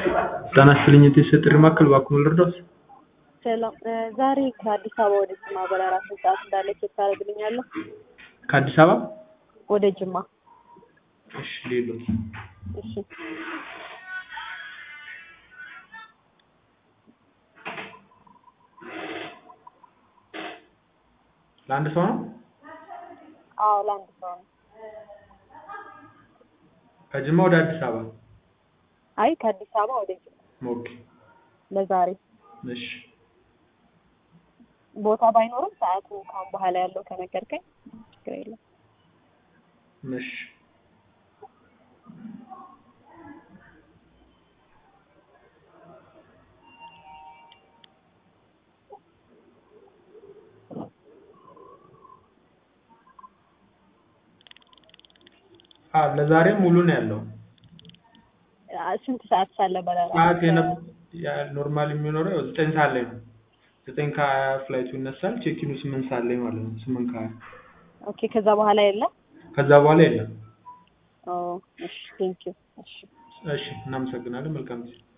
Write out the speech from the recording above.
ጤና ይስጥልኝ የቴስት ጥሪ ማዕከል እባክዎ ልርዳዎት? ሰላም ዛሬ ከአዲስ አበባ ወደ ጅማ በረራ ስንት ሰዓት እንዳለ ቼክ ታደርግልኛለህ? ከአዲስ አበባ ወደ ጅማ እሺ ሌሎት እሺ ለአንድ ሰው ነው? አዎ ለአንድ ሰው ነው። ከጅማ ወደ አዲስ አበባ አይ ከአዲስ አበባ ወደ ጅማ ኦኬ ለዛሬ እሺ ቦታ ባይኖርም ሰዓቱ ካሁን በኋላ ያለው ከነገርከኝ ችግር የለም። እሺ አዎ ለዛሬ ሙሉ ነው ያለው። አ- ስንት ሰዓት ሳለ በረራ? ሰዓት የነ- ያ- ኖርማል የሚኖረው ያው ዘጠኝ ሰዓት ላይ ነው። ዘጠኝ ከሀያ ፍላይቱ ይነሳል። ቼኪኑ ስምንት ሰዓት ላይ ማለት ነው። ስምንት ከሀያ ኦኬ ከዛ በኋላ የለም? ከዛ በኋላ የለም። ኦ እሺ ቴንኪው እሺ እሺ እናመሰግናለን። መልካም ጊዜ